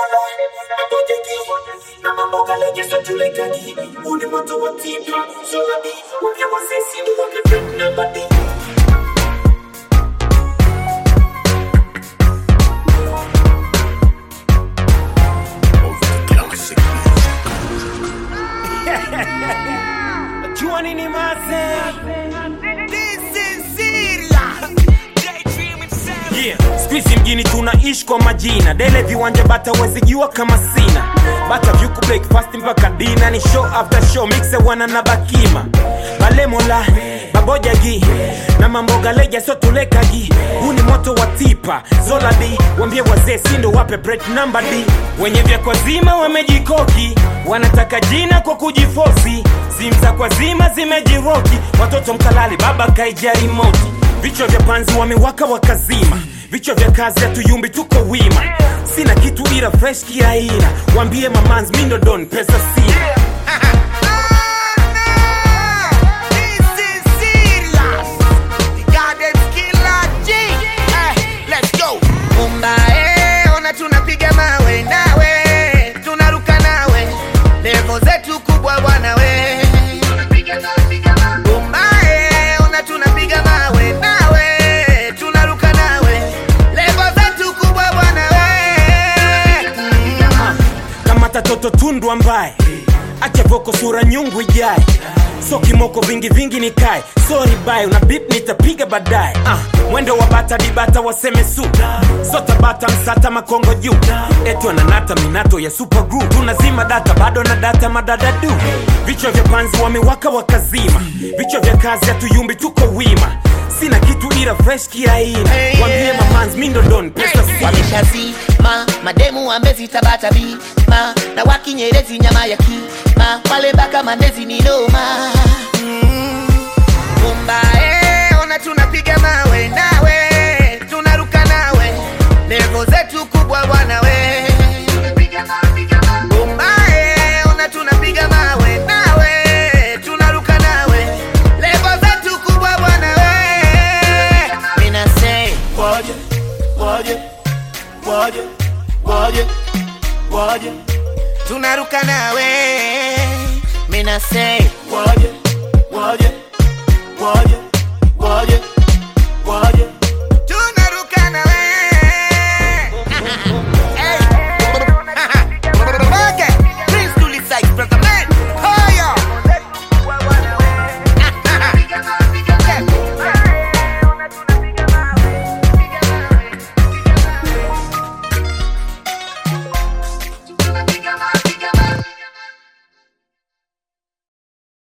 Jua nini maze? Yeah. Squeezy mjini tunaishi kwa majina dele viwanja bata wezijua kama sina bata vyuku breakfast mpaka dina ni show after show mixe wana na bakima balemola babojagi na mamboga leja so tulekagi huu ni moto wa tipa zoladi wambie wazee sindo wape break number d wenye vya kwa zima wamejikoki wanataka jina kwa kujifosi zimza kwa zima zimejiroki watoto mkalali baba kaija remote vichwa vya panzi wamewaka wakazima vichwa vya kazi hatuyumbi tuko wima sina kitu ila fresh kiaina wambie mamans mindodon pesa sina Mumbae, ona tunapiga mawe nawe, tunaruka nawe, levo zetu kubwa bwana we. Mumbae, ona tunapiga mawe nawe, tunaruka nawe, levo zetu kubwa bwana we. Mm. kama tatoto tundu ambaye acha voko sura nyungu ijae so kimoko vingi vingi nikae sorry bye una bip nitapiga baadaye ah, mwendo wa bata dibata waseme su sota bata msata makongo juu etu ananata minato ya super group tunazima data bado na data madadadu vichwa vya panzi wamewaka wakazima vichwa vya kazi hatuyumbi tuko wima sina kitu ila fresh kiaina wambie mamans mindodon pesa sina wameshazima mademu wamezita bima na wakinyerezi nyama ya kima pale mpaka mandezi ni noma Mumbae, ona tunapiga mawe nawe tunaruka nawe levo zetu kubwa bwana we Mumbae, ona tunapiga mawe nawe tunaruka nawe levo zetu kubwa bwana we Mina say Waje, waje, waje, waje, waje, tunaruka nawe mina say waje, waje, waje, waje,